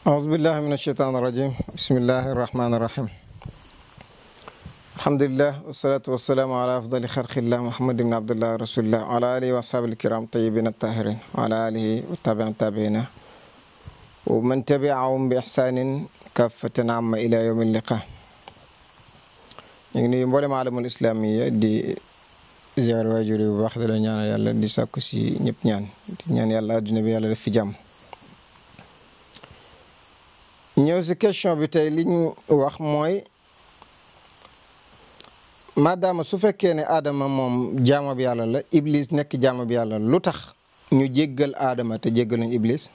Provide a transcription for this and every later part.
أعوذ بالله من الشيطان الرجيم بسم الله الرحمن الرحيم الحمد لله والصلاة والسلام على أفضل خلق الله محمد بن عبد الله رسول الله وعلى آله وأصحابه الكرام طيبين الطاهرين وعلى آله والتابعين التابعين ومن تبعهم بإحسان كافة عامة إلى يوم اللقاء ñu ngi nuyu mboolem alamul islamiya di ziar waajur yi bu baax di la ñaanal yàlla di sàkku si ñëpp ñaan di ñaan yàlla adduna bi yàlla def fi jàmm ñëw si question bi tey li ñu wax mooy maadaama su fekkee ne aadama moom jaama bi yàlla la iblis nekk jaama bi yàlla lu tax ñu jéggal aadama te jéggaluñ iblis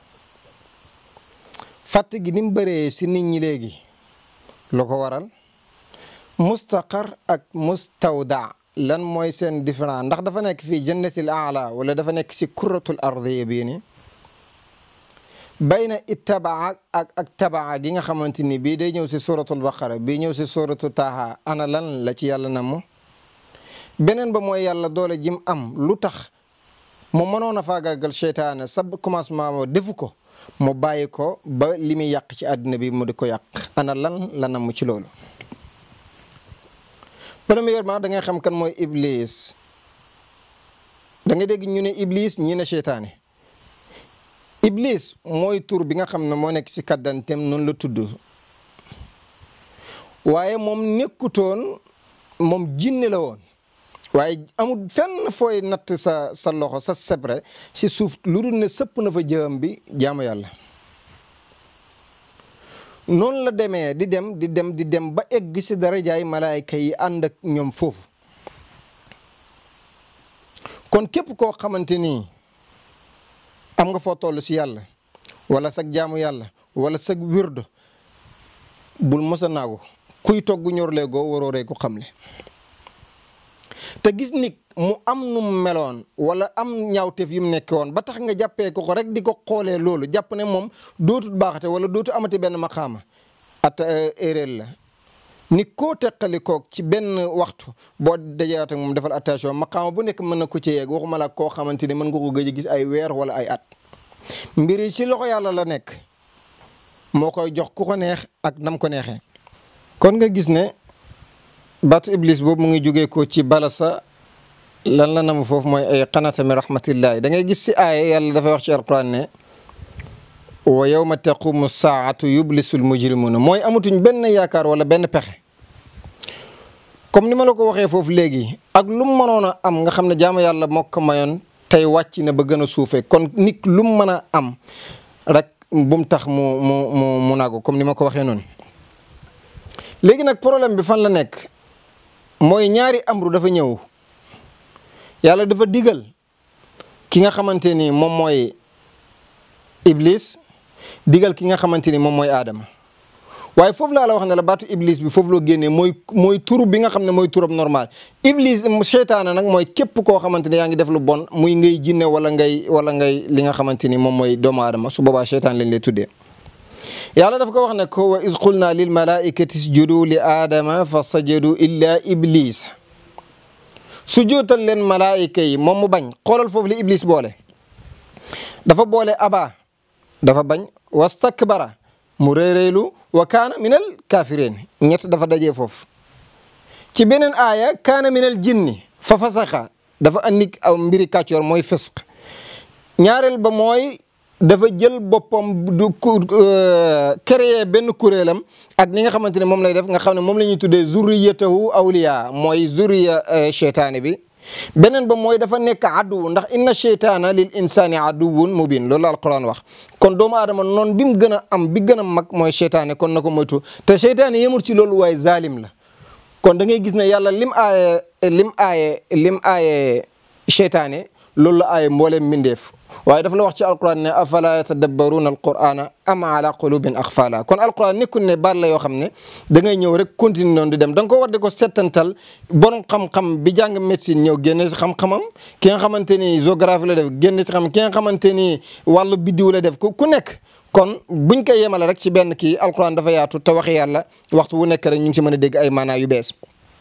fàtt gi ni mu bëree si nit ñi léegi lu ko waral mustaqar ak mustawda lan mooy seen différent ndax dafa nekk fii jannatil aala wala dafa nekk si kuratul ardiya bii ni bayna ittabaa ak ak tabaa gi nga xamante ni bii day ñëw si suratul baqara bii ñëw si suratu taaha ana lan la ci yàlla namm beneen ba mooy yàlla doole jim am lu tax mu mënoon a faagaagal seytaane sa commencement mo defu ko mu bàyyi ko ba li muy yàq ci àddina bi mu di ko yàq ana lan la namm ci loolu premièrement da ngay xam kan mooy iblis da ngay dégg ñu ne iblis ñi ne seytaane iblis mooy tur bi nga xam ne moo nekk si kaddantem noonu la tudd waaye moom nekkutoon moom jinne la woon waaye amul fenn fooy natt sa sa loxo sa sebre si suuf lu dul ne sëpp na fa jëam bi jaamu yàlla noonu la demee di dem di dem di dem ba egg si darajaay malaayka yi ànd ak ñoom foofu kon képp koo xamante ni am nga foo toll si yàlla wala sag jaamu yàlla wala sag wirdo bul mos a naagu kuy togg ñorlee goo waroo ree ko xamle te gis nit mu am nu mu meloon wala am ñaawteef yu mu nekkee woon ba tax nga jàppee ko ko rek di ko xoolee loolu jàpp ne moom dootul baaxate wala dootu amati benn maqaama at erreur la ni koo teqali koog ci benn waxtu boo dajewaat ak moom defal attention maqaama bu nekk mën na ko ci yeeg waxuma la koo xamante ni mën nga ko gëj a gis ay weer wala ay at mbir yi ci loxo yàlla la nekk moo koy jox ku ko neex ak nam ko neexee kon nga gis ne baatu iblis boobu mu ngi jógee ko ci balasa lan la namu foofu mooy ay qanata min rahmatillahi da ngay gis si aaya yàlla dafay wax ci alquran ne wa yawma taqumu saatu yublisul mujrimuna mooy amatuñ benn yaakaar wala benn pexe comme ni ma la ko waxee foofu léegi ak lu mu mënoon a am nga xam ne jaamu yàlla moo ko mayoon tey wàcc na ba gën a suufee kon nit lu mu mën a am rek bu mu tax mu mu mu mu naago comme ni ma ko waxee noonu léegi nag problème bi fan la nekk mooy ñaari amru dafa ñëw yàlla dafa digal ki nga xamante ni moom mooy iblis digal ki nga xamante ni moom mooy aadama waaye foofu laa la wax ne la baatu iblis bi foofu loo génnee mooy mooy turu bi nga xam ne mooy turam normal iblis seytaane nag mooy képp koo xamante ni yaa ngi def lu bon muy ngay jinne wala ngay wala ngay li nga xamante ni moom mooy doomu aadama su boobaa seytaan lañ lay tuddee yàlla daf ko wax ne ko wa iz qulna lil malaikati isjudu li aadama fa sajadu illa iblis su jootal leen malaayika yi moom mu bañ xoolal foofu li iblis boole dafa boole aba dafa bañ wastakbara mu réeréylu wa kaana minal kafirin ñett dafa dajee foofu ci beneen aaya kaana minal jinni fa fasaxa dafa andi aw mbiri kàccoor mooy fisq ñaareel ba mooy dafa jël boppam du créer benn kuréelam ak ni nga xamante ne moom lay def nga xam ne moom la ñuy tuddee zurriyatahu awliya mooy zurriya cheytaani bi beneen ba mooy dafa nekk adduwu ndax inna cheytaana lil insani aduwun mubin loolu la alquran wax kon doomu aadama noonu bi mu gën a am bi gën a mag mooy cheytaane kon na ko moytu te cheytaane yemul ci loolu waaye zalim la kon da ngay gis ne yàlla lim aaye lim aaye lim aaye cheytaane loolu la aaye mbooleem mbindeef waaye dafa la wax ci alquran ne afala yatadabbaruuna alqurana am ala qulubin axfala kon alquran nekkul ne baat la yoo xam ne da ngay ñëw rek continue noonu di dem da nga ko war di ko settantal borom xam-xam bi jàng médecine ñëw génne si xam-xamam ki nga xamante ni géographie la def génne si xam ki nga xamante ni wàllu biddiw la def ku ku nekk kon buñ koy yemale rek ci benn kii alquran dafa yaatu te waxi yàlla waxtu wu nekk rek ñu ngi si mën a dégg ay maanaa yu bees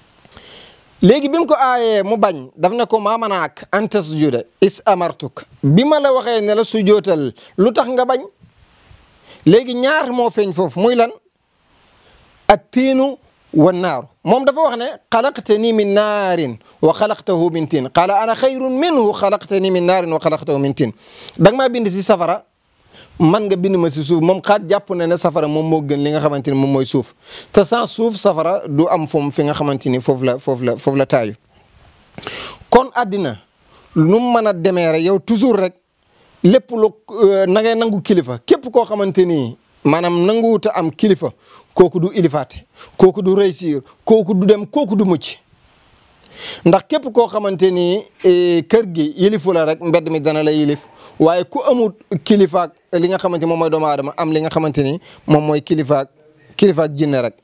léegi bi mu ko aayee mu bañ daf ne ko maa manaak an tasjuda is amartuk bi ma la waxee ne la sujootal lu tax nga bañ léegi ñaar moo feeñ foofu muy lan ak tiinu wa naaru moom dafa wax ne xalaqtani min naarin wa xalaqtahu min tiin qaala ana xayrun minhu xalaqtani min naarin wa xalaqtahu min tiin da nga maa bind si safara man nga bind ma si suuf moom xaat jàpp na ne safara moom moo gën li nga xamante ni moom mooy suuf te sans suuf safara du am foom fi nga xamante ni foofu la foofu la foofu la taayu kon àddina nu mu mën a demee rek yow toujours rek lépp lu na ngay nangu kilifa képp koo xamante ni maanaam nanguwut a am kilifa kooku du ilifaate kooku du réussir kooku du dem kooku du mucc ndax képp koo xamante ni kër gi yilifu la rek mbedd mi dana la yilif waaye ku amut kilifaak li nga xamante moom mooy doomu aadama am li nga xamante ni moom mooy kilifaak kilifaak jinne rek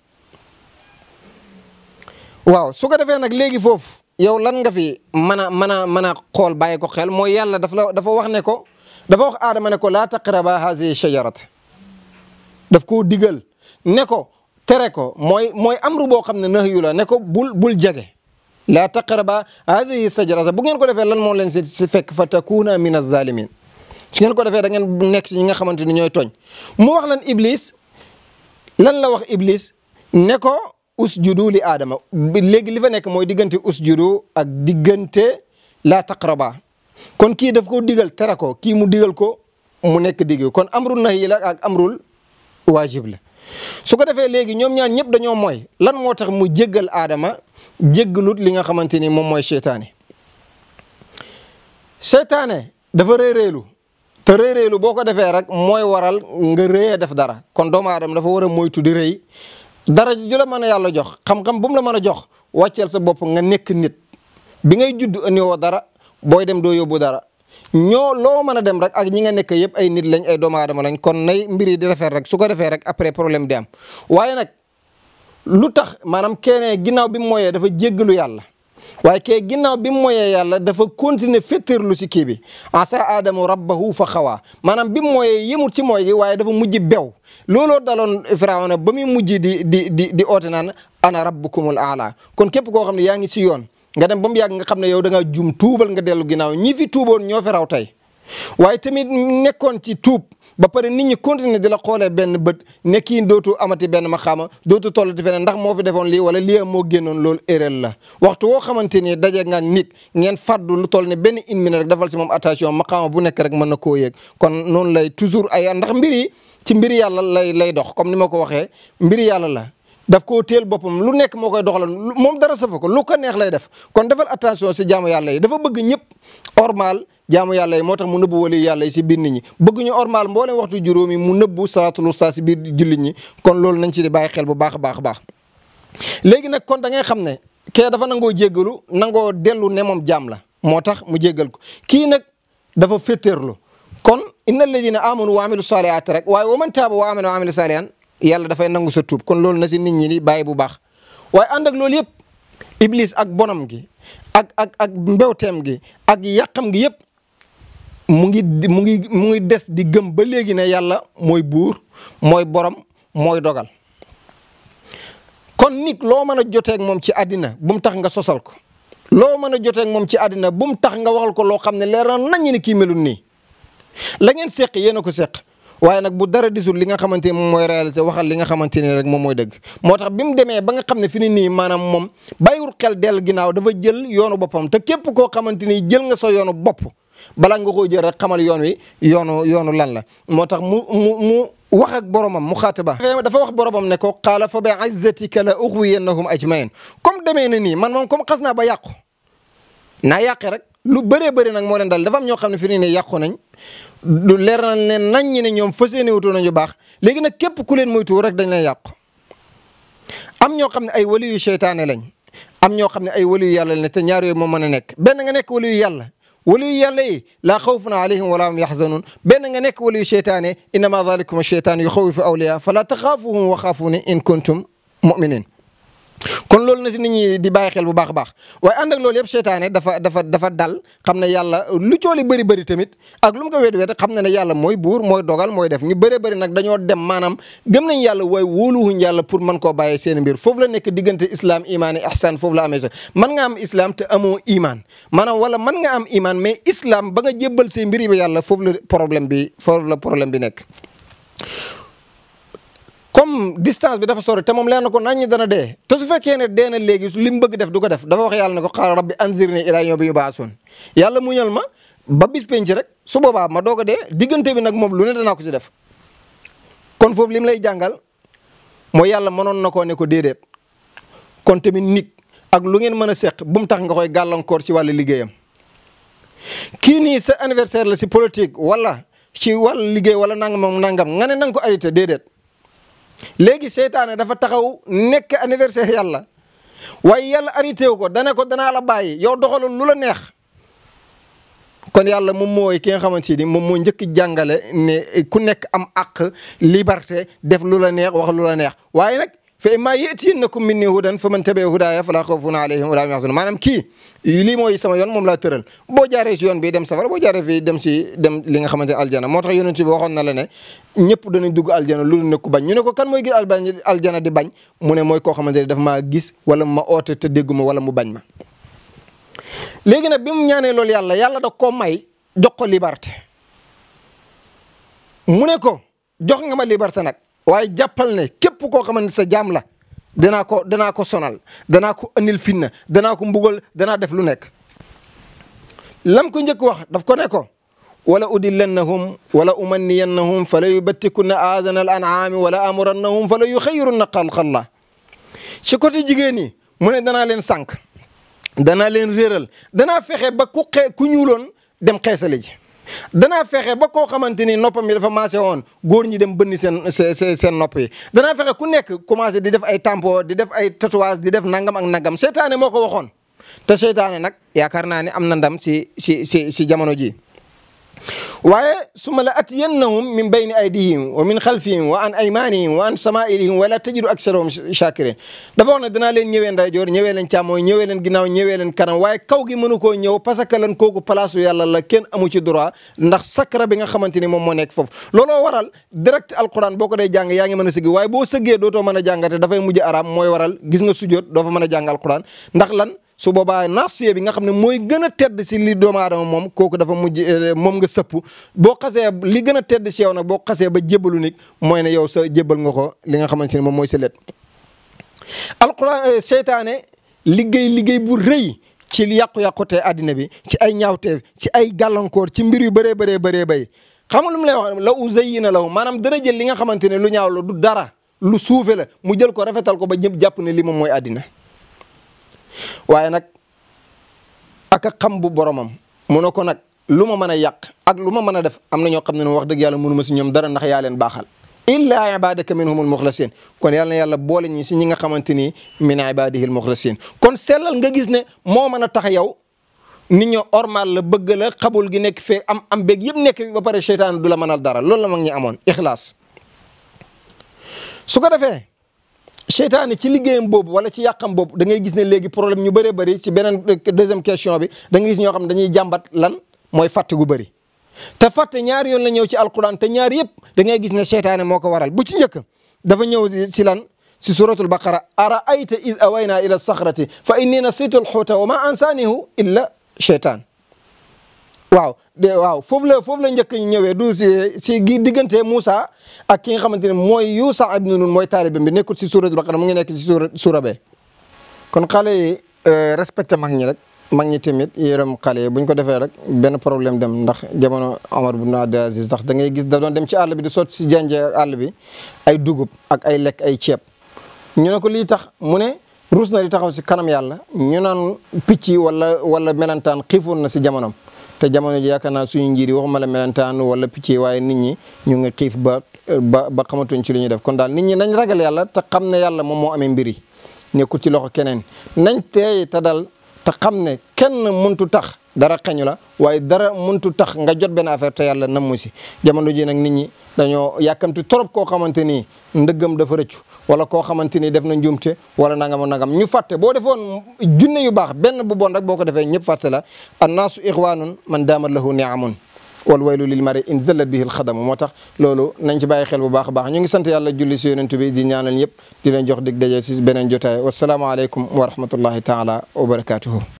waaw su ko defee nag léegi foofu yow lan nga fi mën a mën a mën a xool bàyyi ko xel mooy yàlla daf la dafa wax ne ko dafa wax aadama ne ko laa taqraba hazihi shajarata daf koo digal ne ko tere ko mooy mooy amru boo xam ne nahyu la ne ko bul bul jege laa taqraba hadihi shajarata bu ngeen ko defee lan moo leen si si fekk fa takuna min azalimin su ngeen ko defee da ngeen nekk si ñi nga xamante ni ñooy tooñ mu wax lan iblis lan la wax iblis ne ko usjudu li aadama léegi li fa nekk mooy diggante usjudu ak diggante laa taqraba kon kii daf ko digal tere ko kii mu digal ko mu nekk digg kon amrul nahyi la ak amrul waajib la su ko defee léegi ñoom ñaar ñëpp dañoo mooy lan moo tax mu jéggal aadama jéggalut li nga xamante ni moom mooy seytaane seytaane dafa réeréelu te réeréelu boo ko defee rek mooy waral nga réyee def dara kon doomu aadama dafa war a moytu di rëy dara ju la mën a yàlla jox xam-xam bu mu la mën a jox wàcceel sa bopp nga nekk nit bi ngay judd andiwoo dara booy dem doo yóbbu dara ñoo loo mën a dem rek ak ñi nga nekk yëpp ay nit lañ ay doomu aadama lañ kon nay mbir yi di rafet rek su ko defee rek après problème di am waaye nag lu tax maanaam keneen ginnaaw bi mu mooyee dafa jéggalu yàlla waaye kee ginnaaw bi mu mooyee yàlla dafa continuer féttéerlu si kii bi asa aadamu rabbahu fa xawaa maanaam bi mu mooyee yemut ci mooy gi waaye dafa mujj bew looloo daloon firawna ba muy mujj di di di di oote naan ana rabbukumul aala kon képp koo xam ne yaa ngi si yoon nga dem ba mu yàgg nga xam ne yow da ngaa jum tuubal nga dellu ginnaaw ñi fi tuuboon ñoo fi raw tey waaye tamit nekkoon ci tuub ba pare nit ñi continuer di la xoolee benn bët ne kii dootu amati benn maxaama dootu tollati feneen ndax moo fi defoon lii wala lii moo génnoon loolu erreur la waxtu woo xamante ni daje nga ak nit ngeen fàddu lu toll ne benn une minute rek defal si moom attention maxaama bu nekk rek mën na koo yëg kon noonu lay toujours ay ndax mbir yi ci mbir yàlla lay lay dox comme ni ma ko waxee mbir yàlla la daf koo teel boppam lu nekk moo koy doxalal moom dara safa ko lu ko neex lay def kon defal attention si jaamu yàlla yi dafa bëgg ñëpp ormal jaamu yàlla yi moo tax mu nëbbu wali yàlla yi si biir nit ñi bëgg ñu ormal mboolem waxtu juróomi mu nëbbu salaatul wusta si biir jullit ñi kon loolu nañ ci di bàyyi xel bu baax a baax a baax léegi nag kon da ngay xam ne kee dafa nangoo jéggalu nangoo dellu ne moom jaam la moo tax mu jéggal ko kii nag dafa féttéerlu kon inna alladina amanu wa amilu salihat rek waaye wa man taaba wa amana wa amila salihan yàlla dafay nangu sa tuub kon loolu na si nit ñi di bàyyi bu baax waaye ànd ak loolu yëpp iblis ak bonam gi ak ak ak mbewteem gi ak yàqam gi yëpp mu ngi mu ngi mu ngi des di gëm ba léegi ne yàlla mooy buur mooy borom mooy dogal kon nit loo mën a joteeg moom ci àddina bu mu tax nga sosal ko loo mën a joteeg moom ci àddina bu mu tax nga waxal ko loo xam ne leer na nañu ne kii melul nii la ngeen seq yéen a ko seq waaye nag bu dara disul li nga xamante ni moom mooy réalité waxal li nga xamante ni rek moom mooy dëgg moo tax bi mu demee ba nga xam ne fi ni nii maanaam moom bàyyiwul xel dell ginnaaw dafa jël yoonu boppam te képp koo xamante ni jël nga sa yoonu bopp balaa nga koo jël rek xamal yoon wi yoonu yoonu lan la moo tax mu mu mu wax ak boromam mu xaataba dafa wax boromam ne ko qaala fa bi izzatika la ughwiyannahum ajmain comme demee na nii man moom comme xas naa ba yàqu naa yàqe rek lu bëree bëri nag moo leen dal dafa am ñoo xam ne fi ni nii yàqu nañ du leer na leen nañ ñi ne ñoom fas yéene wutu nañu baax léegi nag képp ku leen moytu rek dañ leen yàqu am ñoo xam ne ay wali yu seytaane lañ am ñoo xam ne ay wali yu yàlla lañ te ñaar yooyu moo mën a nekk benn nga nekk wali yu yàlla wali yu yàlla yi laa xawfun alayhim wala hum yaxzanun benn nga nekk wali yu seytaane innama dalikum cheytaan yuxawifu awliya fala taxaafuhum wa xaafuuni in kuntum muminin kon loolu na si nit ñi di bàyyi xel bu baax a baax waaye ànd ak loolu yëpp seytaane dafa dafa dafa dal xam ne yàlla lu cooli bëri bëri tamit ak lu mu ko wéet wéet xam na ne yàlla mooy buur mooy dogal mooy def ñu bëree bëri nag dañoo dem maanaam gëm nañ yàlla waaye wóoluwuñ yàlla pour mën koo bàyyee seen mbir foofu la nekk diggante islam imaan ihsan foofu la amee so mën nga am islam te amoo imaan maanaam wala mën nga am imaan mais islam ba nga jébbal say mbir yi ba yàlla foofu la problème bi foofu la problème bi nekk comme distance bi dafa sori te moom leer na ko nañ ñi dana dee te su fekkee ne dee na léegi li mu bëgg def du ko def dafa wax yàlla ne ko xaar rabbi anzirni ilaa yawmi yub'asun yàlla muñal ma ba bis penc rek su boobaa ma doog a dee diggante bi nag moom lu ne danaa ko si def kon foofu lim lay jàngal mooy yàlla mënoon na koo ne ko déedéet kon tamit nit ak lu ngeen mën a seq bu mu tax nga koy gàllankoor ci wàllu liggéeyam kii nii sa anniversaire la si politique wala ci wàllu liggéey wala nangam nangam nga ne na nga ko arrêté déedéet léegi seytaane dafa taxaw nekk anniversaire yàlla waaye yàlla arrêté wu ko dana ko danaa la bàyyi yow doxalul lu la neex kon yàlla moom mooy ki nga xamante ni moom moo njëkk jàngale ne ku nekk am àq liberté def lu la neex wax lu la neex waaye nag fa immaa ya'tiyannakum minni hudan faman tabi'a hudaaya falaa xawfun alayhim wa laa hum yahzanun maanaam kii lii mooy sama yoon moom laa tëral boo jaaree si yoon bi dem safara boo jaaree fii dem si dem li nga xamante ne aljana moo tax yonent bi waxoon na la ne ñëpp danañ dugg aljana lu ne ku bañ ñu ne ko kan mooy gis aljana di bañ mu ne mooy koo xamante ne daf maa gis wala ma oote te dégguma wala mu bañ ma léegi nag bi mu ñaanee loolu yàlla yàlla da koo may jox ko liberté mu ne ko jox nga ma liberté nag waaye jàppal ne képp koo xamante sa jaam la danaa ko danaa ko sonal danaa ko andil finna danaa ko mbugal danaa def lu nekk lam ko njëkk wax daf ko ne ko wala udillannahum wala umanniyannahum fala yubattikunna aadana al an'aami wala amurannahum fala yuxayyirunna xalqallah ci côté jigéen ñi mu ne danaa leen sànq danaa leen réeral danaa fexe ba ku xe ku ñuuloon dem xeesale ji danaa fexe ba koo xamante ni noppam yi dafa maase woon góor ñi dem bënni seen seen seen nopp yi danaa fexe ku nekk commencé di def ay tampon di def ay tatouage di def nangam ak nangam seytaane moo ko waxoon te seytaane nag yaakaar naa ne am na ndam si si si si jamono ji waaye suma la atiyannahum min bayni aydihim wa min xalfihim wa an aymanihim wa an samailihim wala tajidu aksarahum shakirin dafa wax ne danaa leen ñëwee ndeyjoor ñëwee leen càmmooñ ñëwee leen ginnaaw ñëwee leen kanam waaye kaw gi mënu koo ñëw parce que lan kooku place yàlla la kenn amu ci droit ndax sakra bi nga xamante ni moom moo nekk foofu looloo waral direct alquran boo ko dee jàng yaa ngi mën a sëgg waaye boo sëggee dootoo mën a jàngate dafay mujj araam mooy waral gis nga sujjoot doo fa mën a jàng alquran ndax lan su boobaa nasiye bi nga xam ne mooy gën a tedd si li doomu aadama moom kooku dafa mujj moom nga sëpp boo xasee li gën a tedd si yow nag boo xasee ba jébbalu nit mooy ne yow sa jébbal nga ko li nga xamante ne moom mooy sa let alquran seytaane liggéey liggéey bu rëy ci yàqu-yàqu te àddina bi ci ay ñaawteef ci ay gàllankoor ci mbir yu bëree bëree bëree bay xam nga lu mu lay wax la uzayyina lahu maanaam dana jël li nga xamante ne lu ñaaw la du dara lu suufe la mu jël ko rafetal ko ba ñëpp jàpp ne li moom mooy àddina waaye nag ak a xam bu boromam mu ne ko nag lu ma mën a yàq ak lu ma mën a def am na ñoo xam ne wax dëgg yàlla mënu ma si ñoom dara ndax yaa leen baaxal illa ibadaka minhumul muxlasin kon yàlla na yàlla boole ñi si ñi nga xamante ni min ibadihil muxlasin kon sellal nga gis ne moo mën a tax yow nit ñoo ormal la bëgg la xabul gi nekk fee am am beeg yëpp nekk fi ba pare seytaan du la mënal dara loolu la mag ñi amoon ixlaas su ko defee seytaane ci liggéeyam boobu wala ci yàqam boobu da ngay gis ne léegi problème ñu bëree bëri ci beneen deuxième question bi da ngay gis ñoo xam ne dañuy jàmbat lan mooy fàtte gu bëri te fàtte ñaari yoon la ñëw ci alquran te ñaari yëpp da ngay gis ne seytaane moo ko waral bu ci njëkk dafa ñëw ci lan si suratul baqara ara ayta is awayna ila saxrati fa inni nasitu alxuuta wa ma ansanihu illa cheytaan waaw de waaw foofu la foofu la njëkk ñu ñëwee du si si diggante Moussa ak ki nga xamante ne mooy Yuusa ibn Nun mooy taalibe bi nekkul si suuratul Baqara mu ngi nekk si suura suura bee kon xale yi respecté mag ñi rek mag ñi tamit yërëm xale yi bu ñu ko defee rek benn problème dem ndax jamono Omar ibn Abdul Aziz ndax da ngay gis da doon dem ci àll bi di sotti si jànje àll bi ay dugub ak ay lekk ay ceeb ñu ne ko lii tax mu ne ruus na di taxaw si kanam yàlla ñu naan picc yi wala wala melantaan xiifoon na si jamonom te jamono ji yaakaar naa suñu njiir yi waxuma la melentaan wala picc yi waaye nit ñi ñu ngi xiif ba ba ba xamatuñ ci lu ñuy def kon daal nit ñi nañ ragal yàlla te xam ne yàlla moom moo amee mbir yi nekkul ci loxo keneen nañ teey te dal te xam ne kenn mëntu tax dara xeñu la waaye dara mëntu tax nga jot benn affaire te yàlla nammu si jamono ji nag nit ñi dañoo yàkkamti trop koo xamante ni ndëggam dafa rëccu wala koo xamante ni def na njuumte wala nangam nangam ñu fàtte boo defoon junne yu baax benn bu bon rek boo ko defee ñëpp fàtte la annaasu ixwaanun man daamat lahu niamun wal waylu lil mari in zallat bihi alxadamu moo tax loolu nañ ci bàyyi xel bu baax a baax ñu ngi sant yàlla julli si yonent bi di ñaanal ñëpp di leen jox dig daje si beneen jotaay wasalaamualeykum wa rahmatullahi taala wa barakatuhu